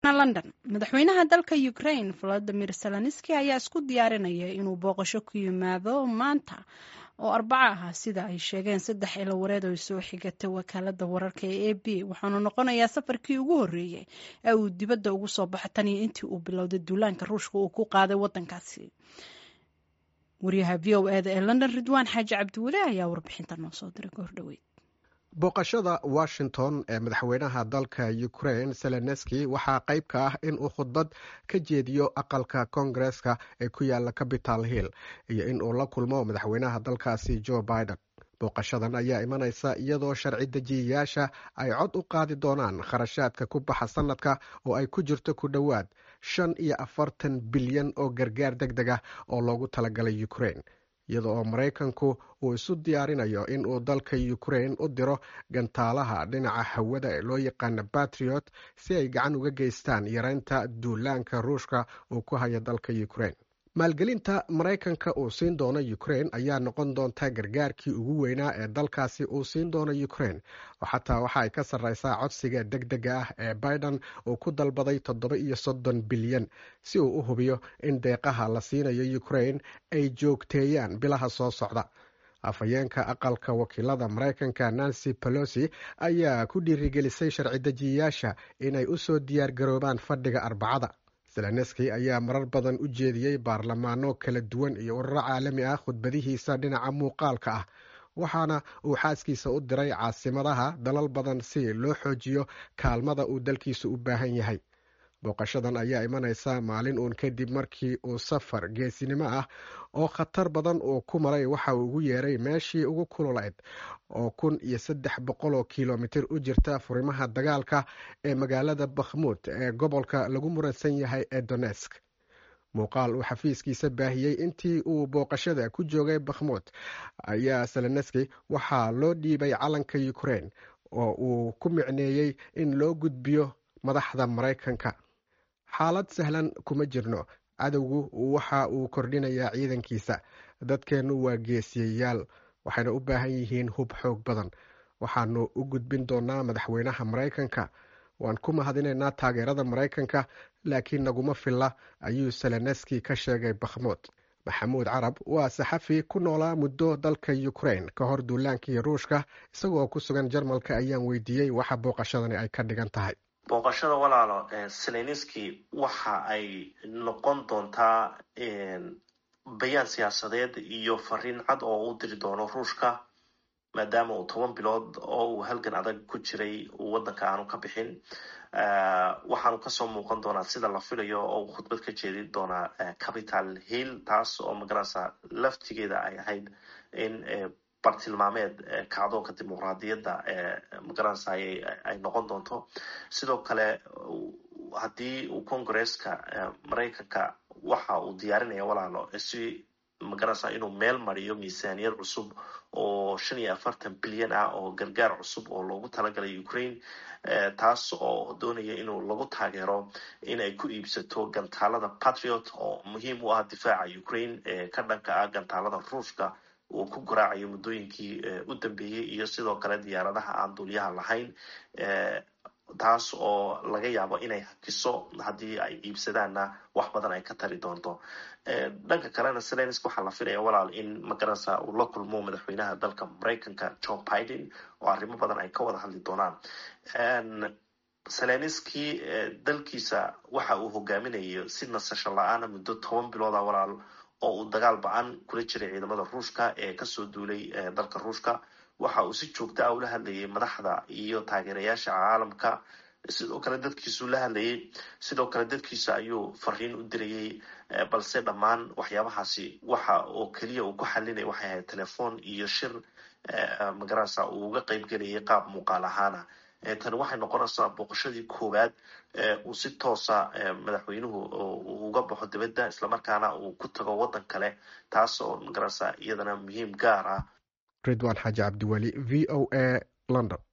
haatana london madaxweynaha dalka ukraine volodimir zelenski ayaa isku diyaarinaya inuu booqasho ku yimaado maanta oo arbaco ah sida ay sheegeen saddex ilawareed oo soo xigatay wakaalada wararka ee a b waxaanu noqonayaa safarkii ugu horreeyey ee uu dibadda ugu soo baxo tan iyo intii uu bilowday duulaanka ruushka uu ku qaaday wadankaasi waryaha v o eda ee london ridwaan xaaji cabdiweli ayaa warbixinta noo soo diray goor dhoweyd booqashada washington ee madaxweynaha dalka ukraine zelenski waxaa qayb ka ah in uu khudbad ka jeediyo aqalka koongareska ee ku yaala capital hill iyo in uu la kulmo madaxweynaha dalkaasi joe biden booqashadan ayaa imanaysa iyadoo sharci dejiyayaasha ay cod u qaadi doonaan kharashaadka ku baxa sanadka oo ay ku jirto ku dhowaad shan iyo afartan bilyan oo gargaar deg deg ah oo loogu talagalay ukraine iyada oo maraykanku uu isu diyaarinayo in uu dalka ukraine u diro gantaalaha dhinaca hawada ee loo yaqaana batriot si ay gacan uga geystaan yareynta duulaanka ruushka uu ku hayo dalka ukraine maalgelinta maraykanka uu siin doono ukraine ayaa noqon doonta gargaarkii ugu weynaa ee dalkaasi uu siin doono ukraine oo xataa waxa ay ka sarreysaa codsiga deg dega ah ee biden uu ku dalbaday toddoba iyo soddon bilyan si uu u hubiyo in deeqaha la siinayo ukraine ay joogteeyaan bilaha soo socda afhayeenka aqalka wakiilada maraykanka nancy pelosi ayaa ku dhiirigelisay sharci dejiyayaasha inay u soo diyaar garoobaan fadhiga arbacada zelenski ayaa marar badan u jeediyey baarlamaano kala duwan iyo ururo caalami ah khudbadihiisa dhinaca muuqaalka ah waxaana uu xaaskiisa u diray caasimadaha dalal badan si loo xoojiyo kaalmada uu dalkiisa u baahan yahay booqashadan ayaa imanaysa maalin uun kadib markii uu safar geesinimo ah oo khatar badan uu ku maray waxa uu ugu yeeray meeshii ugu kululayd oo kun iyo saddex boqol oo kilomitir u jirta furimaha dagaalka ee magaalada bakhmuud ee gobolka lagu muransan yahay ee donesk muuqaal uu xafiiskiisa baahiyey intii uu booqashada ku joogay bakhmuud ayaa seleneski waxaa loo dhiibay calanka ukraine oo uu ku micneeyey in loo gudbiyo madaxda maraykanka xaalad sahlan kuma jirno cadowgu waxa uu kordhinayaa ciidankiisa dadkeennu waa geesiyayaal waxayna u baahan yihiin hub xoog badan waxaanu u gudbin doonaa madaxweynaha maraykanka waan ku mahadinaynaa taageerada maraykanka laakiin naguma filla ayuu seleneski ka sheegay bakhmuud maxamuud carab waa saxafi ku noolaa muddo dalka ukraine ka hor duulaankii ruushka isagoo ku sugan jarmalka ayaan weydiiyey waxa booqashadani ay ka dhigan tahay booqashada walaalo seleniski waxa ay noqon doontaa bayaan siyaasadeed iyo fariin cad oo u diri doono ruushka maadaama uu toban bilood oo uu halgan adag ku jiray uu waddanka aanu ka bixin waxaanu kasoo muuqan doonaa sida la filayo oo uu khudbad ka jeedin doonaa capital hill taas oo magarasa laftigeeda ay ahayd in bartilmaameed kacdoonka dimuqraadiyadda magaranasa ay noqon doonto sidoo kale haddii uu congresska maraykanka waxa uu diyaarinaya walaalo si magaranasa inuu meel mariyo miisaaniyad cusub oo shan iyo afartan bilyan ah oo gargaar cusub oo loogu talagalay ukraine taas oo doonaya inuu lagu taageero in ay ku iibsato gantaalada patriot oo muhiim u ah difaaca ukraine ee ka dhanka ah gantaalada ruushka uu ku garaacayo muddooyinkii u dambeeyey iyo sidoo kale diyaaradaha aan duulyaha lahayn taas oo laga yaabo inay hakiso haddii ay iibsadaanna wax badan ay ka tari doonto dhanka kalena selensk waxaa la filaya walaal in magarasa uu la kulmo madaxweynaha dalka maraykanka joe biden oo arrimo badan ay ka wada hadli doonaan selenski dalkiisa waxa uu hogaaminayo si nasasho la-aana muddo toban bilooda walaal oo uu dagaal ba-an kula jiray ciidamada ruushka ee kasoo duulay dalka ruushka waxa uu si joogta ah ula hadlayay madaxda iyo taageerayaasha caalamka sidoo kale dadkiisuu la hadlayay sidoo kale dadkiisa ayuu fariin u dirayay balse dhammaan waxyaabahaasi waxa oo keliya uu ku xalinaya waxay ahayd telefoon iyo shir magarasa uu uga qeyb gelayay qaab muuqaal ahaana tani waxay noqonaysaa booqashadii koowaad uu si toosa madaxweynuhu uga baxo dibadda islamarkaana uu ku tago waddan kale taas oo magarasa iyadana muhiim gaar ah ridwan xaaji cabdiweli v o a london